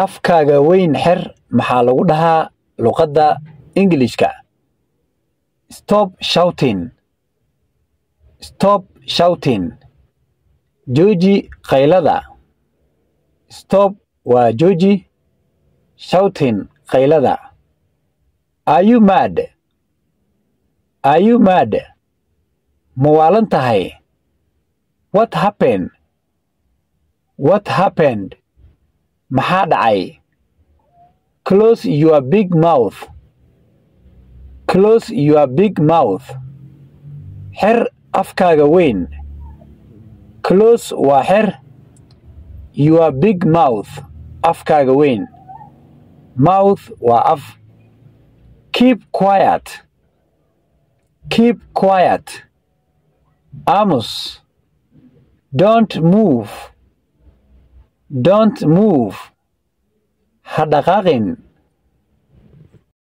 afkaaga weyn xer maxaa lagu dhahaa luqadda ingilishka stop shouting stop shouting jooji qaylada stop waa jooji shouting qaylada are you mad are you mad ma waalan tahay what happened what happened maxaa dhacay close your big mouth close your big mouth xer afkaaga weyn close waa xer your big mouth afkaaga weyn mouth waa af keep quiet keep quiet amos don't move don't move ha dhaqaaqin